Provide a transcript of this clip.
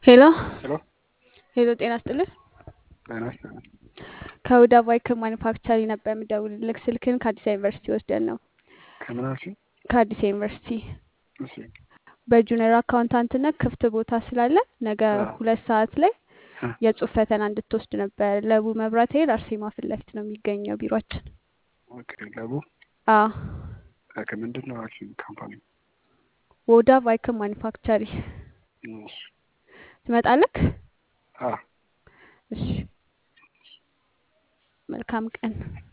ሄሎ ሄሎ ሄሎ፣ ጤና ይስጥልኝ። ጤና ይስጥልኝ። ከሁዳ ቫይክል ማኒፋክቸሪ ነበር የምደውልልህ። ስልክን ከአዲስ ዩኒቨርሲቲ ወስደን ነው። ከምን አልሽኝ? ከአዲስ ዩኒቨርሲቲ እሺ በጁኒየር አካውንታንትነት ክፍት ቦታ ስላለ ነገ አዎ። ሁለት ሰዓት ላይ እ የጽሁፍ ፈተና እንድትወስድ ነበር። ለቡ መብራት ኃይል አርሴማ ፊት ለፊት ነው የሚገኘው ቢሯችን። ኦኬ ለቡ አዎ ኦኬ ምንድን ነው አልሽኝ? ካምፓኒ ወዳ ቫይክል ማኒፋክቸሪ እሺ ትመጣለክ? አ እሺ መልካም ቀን።